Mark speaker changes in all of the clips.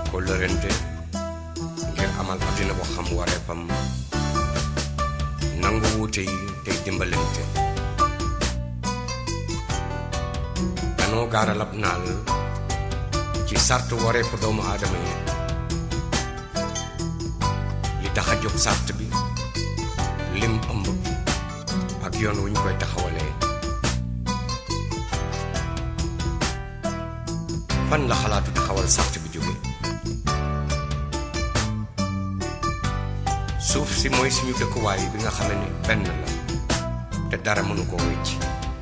Speaker 1: kóllërente ngir amal àddina bu xam wareefam nangu wuute yi tey dimbalante danoo gaaralab naal ci sart wareefu doomu aadama yi li tax a jóg sart bi lim ëmb ak yoon wu ñu koy taxawalee fan la xalaatu taxawal sart bi jóge suuf si mooy suñu dëkkuwaay bi nga xam ne benn la te dara mënu koo wecc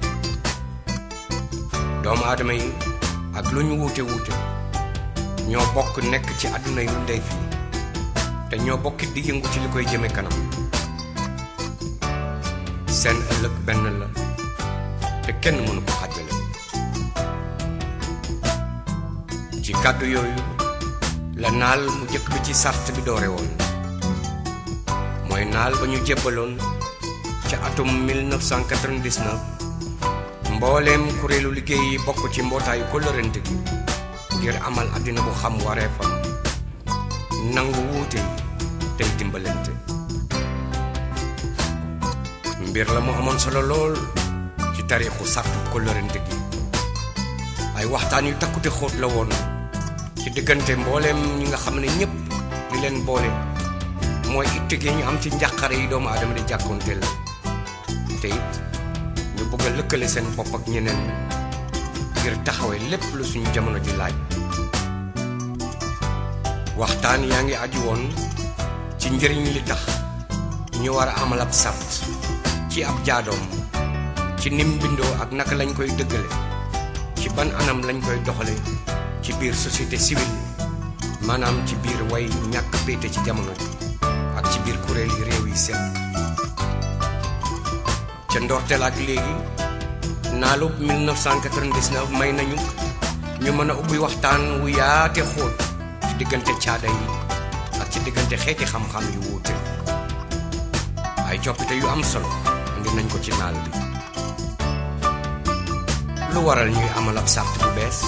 Speaker 1: doomu aadama yi ak lu ñu wuute wuute ñoo bokk nekk ci àdduna yu ndey fii te ñoo bokkit di yëngu ci li koy jëme kanam seen ëllëg benn la te kenn mënu ko xàjjale ci kàddu yooyu la naal mu jëkk bi ci sart bi doore woon mooy naal ba ñu jébbaloon ca atum 1999 mbooleem kuréelu liggéey yi bokk ci mbootaayu kóllërante gi ngir amal àddina bu xam wareefam nangu wuute yi tey dimbalante mbir la mu amoon solo lool ci taarixu sartu kóllërante gi ay waxtaan yu takkute xóot la woon ci diggante mbooleem ñi nga xam ne ñépp li leen boole mooy itte gi ñu am ci njàqare yi doomu aadama di jàkkoonteel te it ñu bëgg a lëkkale seen bopp ak ñeneen ngir taxawee lépp lu suñu jamono ji laaj waxtaan yaa ngi aju woon ci njëriñ li tax ñu war a amal ab sart ci ab jaadoom ci nim bindoo ak naka lañ koy dëggale ci ban anam lañ koy doxale ci biir société civile maanaam ci biir way ñàkk péete ci jamono ji ak ci biir kuréel yi réew yi seet ca ndorteel ak léegi naalub 1999 may nañu ñu mën a ubbi waxtaan wu yaate xóot ci diggante caada yi ak ci diggante xeeti xam-xam yu wuute ay coppite yu am solo indi nañ ko ci naal bi lu waral ñuy amal ab sart bu bees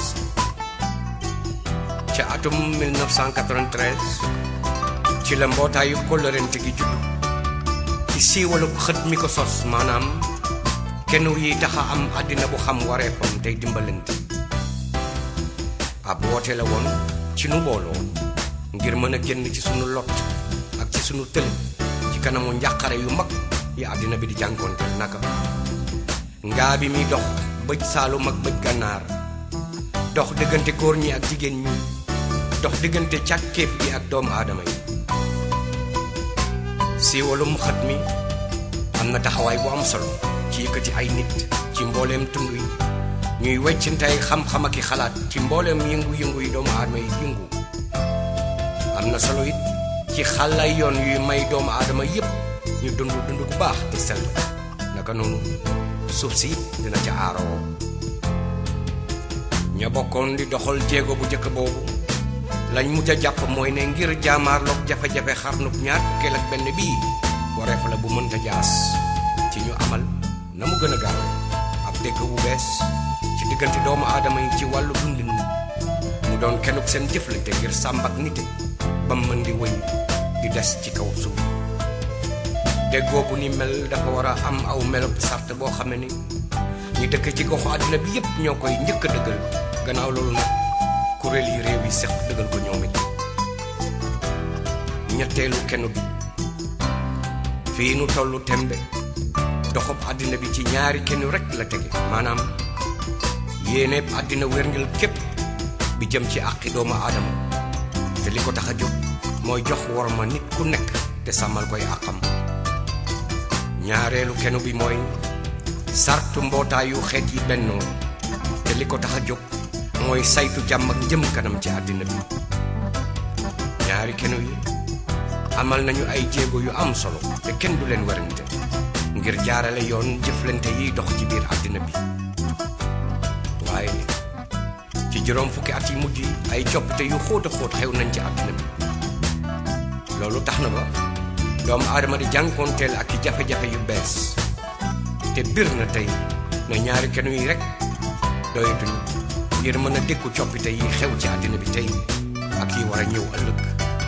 Speaker 1: ca atum 1993 ci la mbootaayu kóllërante gi judd ci siiwalub xët mi ko sos maanaam kenn yi taxa am àddina bu xam wareefam tey dimbalante ab woote la woon ci nu booloo ngir mën a génn ci sunu lot ak ci sunu tëli ci kanamu njàqare yu mag yi àddina bi di jànkoonteel naka ngaa bi mi dox bëj saalum ak bëj gànnaar dox diggante góor ñi ak jigéen ñi dox diggante càkkeef gi ak doomu aadama yi siiwalum xët mi am na taxawaay bu am solo ci yëkkati ay nit ci mbooleem tund yi ñuy weccante ay xam-xam ak i xalaat ci mbooleem yëngu-yëngu yi doomu aadama yi yëngu am na solo it ci xàllay yoon yuy may doomu aadama yépp ñu dund dund bu baax te sell naka noonu suuf si dina ca aaroo ña bokkoon di doxal jéego bu njëkk boobu lañ mujj a jàpp mooy ne ngir jaamaarloog jafe-jafe xarnub ñaar fukkeel ak benn bii wareef la bu mënta jaas ci ñu amal na mu gën a gaawe ab dégg bu bees ci diggante doomu aadama yi ci wàllu dundin mu doon kenuk seen jëflante ngir sàmb ak nite ba mën di wëy di des ci kaw suuf déggoo bu ni mel dafa war a am aw melop sart boo xam ne ni ñi dëkk ci goxu àddina bi yépp ñoo koy njëkk a dëggal gannaaw loolu nag kuréel yi réew yi seq dëggal ko ñoom it ñetteelu kenn bi fii nu tollu tembe doxub àddina bi ci ñaari kenn rek la tege maanaam yéeneeb àddina wérngil képp bi jëm ci àqi doomu aadama te li ko tax a jóg mooy jox worma nit ku nekk te sàmmal koy àqam ñaareelu kenn bi mooy sartu mbootaayu xeet yi bennoo te li ko tax a jóg mooy saytu jàmm ak jëm kanam ci àddina bi ñaari kenu yi amal nañu ay jéego yu am solo te kenn du leen werante ngir jaarale yoon jëflante yiy dox ci biir àddina bi waaye ci juróom fukki at yi mujj yi ay coppite yu xóot a xóot xew nañ ci àddina bi loolu tax na ba doomu aadama di jànkoonteel ak i jafe-jafe yu bees te bir na tey na ñaari kenu yi rek doyatuñu ngir mën a dékku coppite yi xew ci àddina bi tey ak yi war a ñëw ëllëg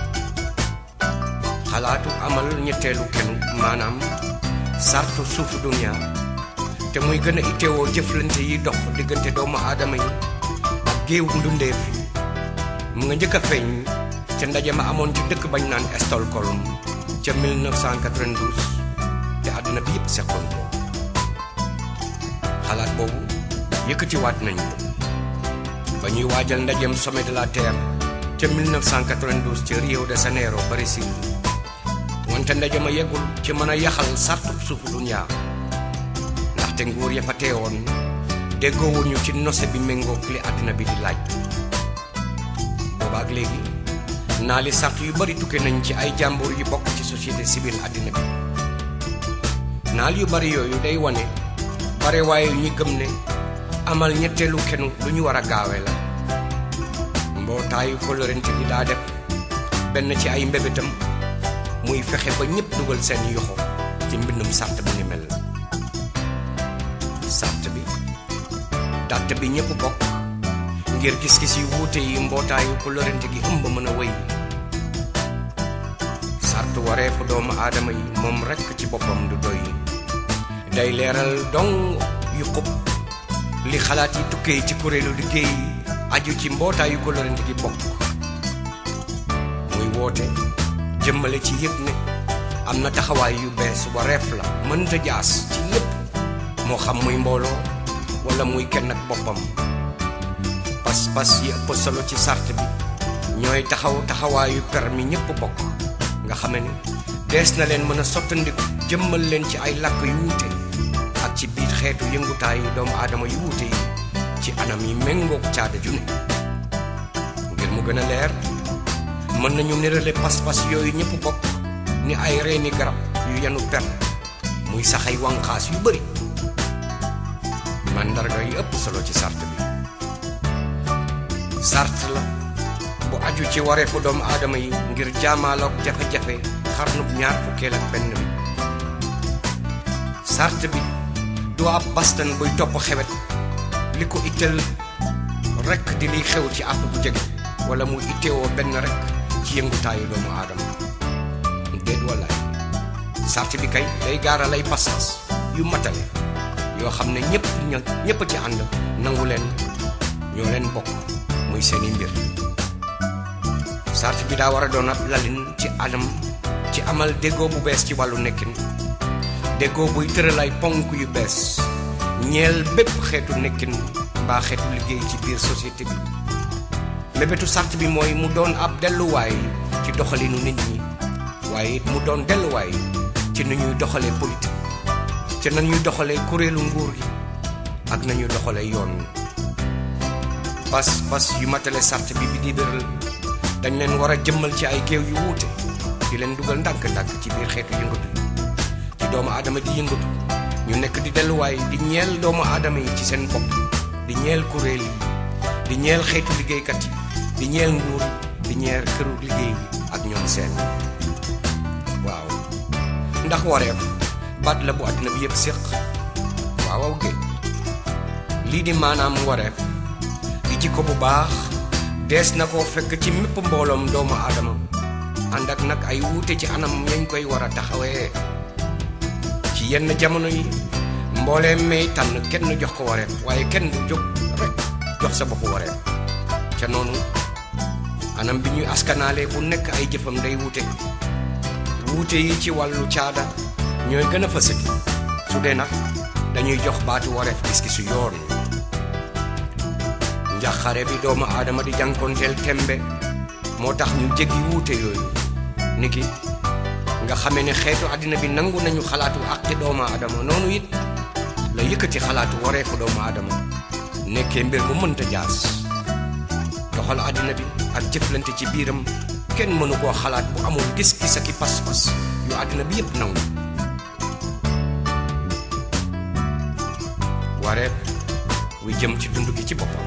Speaker 1: xalaatu amal ñetteelu kenu maanaam sartu suufu dunia te muy gën a itteewoo jëflante yi dox diggante doomu aadama yi ak géew ndundeef mu nga njëkk a feeñ ca ndaje ma amoon ci dëkk bañ naan Stockholm ca 1992 te àdduna bi yëpp seqoon ko xalaat boobu yëkkatiwaat nañ ko ba ñuy waajal ndajeem sommet de la terre ca 1992 ca Rio de Janeiro Brésil wante ndaje ma yeggul ci mën a yaxal sartu suufu dunya ndaxte nguur ya fa teewoon déggoowuñu ci nose bi méngoog li àddina bi di laaj boobaak léegi naa li sart yu bari tukke nañ ci ay jàmbur yu bokk ci société civile àddina bi naal yu bari yooyu day wane bare waaye ñi gëm ne amal ñetteelu kenu lu ñu war a gaawe la mbootaayu kolorente gi daa def benn ci ay mbébétam muy fexe ba ñëpp dugal seen yoxo ci mbindum sart bu ni mel sart bi dàtt bi ñëpp bokk ngir gis-gis yu wuute yi mbootaayu kolorente gi ëmb mën a wéy sart wareefu doomu aadama yi moom rekk ci boppam du doy day leeral dong yu xub li xalaat yi tukkee ci kuréelu liggéey aju ci mbootaayu kolorente gi bokk muy woote jëmmale ci yëg ne am na taxawaay yu bees wareef la mënta jaas ci lépp moo xam muy mbooloo wala muy kenn ak boppam pas-pas yi ëpp solo ci sart bi ñooy taxaw taxawaayu permis ñëpp bokk nga xame ne dees na leen mën a sottandiku jëmmal leen ci ay làkk yu wuute ak ci biir xeetu yëngutaayu doomu aadama yu wuute yi ci anam yi méngoog caada ju ne ngir mu gën a leer mën nañu nirale pas-pas yooyu ñëpp bokk ni ay reeni garab yu yenu per muy sax ay wànqaas yu bari màndarga yi ëpp solo ci sart bi sart la bu aju ci wareefu doomu aadama yi ngir jaamaaloog jafe-jafe xarnub ñaar fukkeel ak benn bi sart bi du ab bastan buy topp xewet li ko itteel rekk di liy xew ci àpp bu jege wala mu itteewoo benn rekk ci yëngutaayu doomu aadama déet wallaay sart bi kay day gaaral ay pas-pas yu matale yoo xam ne ñëpp ña ñëpp ci ànd nangu leen ñoo leen bokk muy seeni mbir sart bi daa war a doon ab lalin ci anam ci amal déggoo bu bees ci wàllu nekkin déggoo buy tëral ay ponk yu bees ñeel bépp xeetu nekkin mbaa xeetu liggéey ci biir société bi mébétu sart bi mooy mu doon ab delluwaay ci doxalinu nit ñi waaye it mu doon delluwaay ci ni ñuy doxalee politique ci nañuy doxalee kuréelu nguur gi ak nañuy doxalee yoon pas pas yu matale sart bi bi di béral dañ leen war a jëmmal ci ay géew yu wuute di leen dugal ndànk-ndànk ci biir xeetu yëngatu yi ci doomu aadama di yëngatu ñu nekk di delluwaay di ñeel doomu aadama yi ci seen bopp di ñeel kuréel yi di ñeel xeetu liggéeykat yi di ñeel nguur di ñeel këru liggéey yi ak ñoom seen waaw ndax wareef baat la bu àddina bi yëpp séq waawaw géej lii di maanaam wareef di jikko bu baax dees na koo fekk ci mépp mbooloom doomu aadama ànd ak nag ay wuute ci anam yañ koy war a taxawee ci yenn jamono yi mbooleem may tànn kenn jox ko wareef waaye kenn du jóg rek jox sa bopp wareef ca noonu anam bi ñuy askanaale bu nekk ay jëfam day wuute wuute yi ci wàllu caada ñooy gën a fësati su dee nag dañuy jox baatu wareef gis-gisu yoon njaxare bi doomu aadama di jànkoonteel tembe moo tax ñu jéggi wuute yooyu niki nga xamee ne xeetu àddina bi nangu nañu xalaatu àqi doomu aadama noonu it la yëkkati xalaatu wareefu doomu aadama nekkee mbir mu mënta jaas doxal àddina bi ak jëflante ci biiram kenn mënu koo xalaat bu amul gis-gis ak i pas-pas yu àddina bi yépp nangu wareef wi jëm ci dund gi ci boppam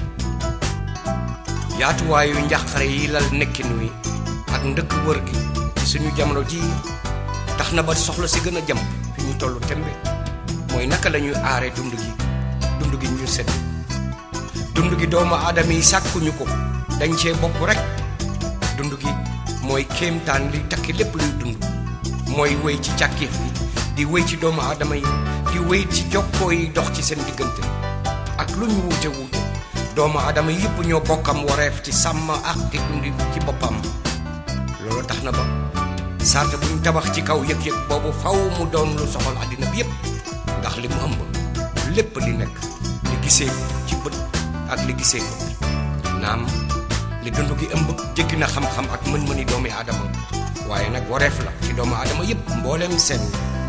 Speaker 1: yaatuwaayu njàqare yi lal nekkin wi ak ndëkk wër gi ci suñu jamono ji tax na ba soxla si gën a jëm fi ñu tollu tembe mooy naka la ñuy aare dund gi dund gi ñu sedd dund gi doomu aadama yi sàkkuñu ko dañ cee bokk rek dund gi mooy kéemtaan li takki lépp luy dund mooy wéy ci càkkeef gi di wéy ci doomu aadama yi di wéy ci jokkoo yi dox ci seen diggante ak lu ñu wuute wuute doomu aadama yëpp ñoo bokkam wareef ci sàmm ak di dundi ci boppam loolu tax na ba sart bu ñu tabax ci kaw yëg-yëg boobu faw mu doon lu soxal àddina bi yëpp ndax li mu ëmb lépp li nekk li gisee ci bët ak li gisee ko naam li dund gi ëmb jéggi na xam-xam ak mën-mëni doomi aadama waaye nag wareef la ci doomu aadama yëpp mbooleem seen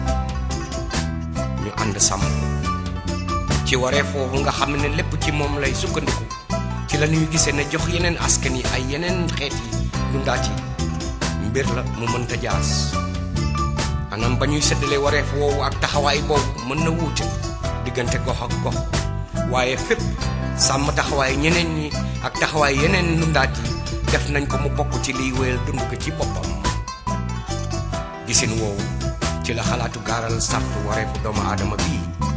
Speaker 1: ñu ànd sàmm ci wareef foofu nga xam ne lépp ci moom lay sukkandiku ci la ñuy gisee ne jox yeneen askan yi ay yeneen xeet yi dundaat yi mbir la mu mënta jaas anam ba ñuy séddale wareef woowu ak taxawaay boobu mën na wuute diggante gox ak gox waaye fépp sàmm taxawaay ñeneen ñi ak taxawaay yeneen dundaat yi def nañ ko mu bokk ci liy wéyal dund ko ci boppam gisin woowu ci la xalaatu gaaral sartu wareefu doomu aadama bii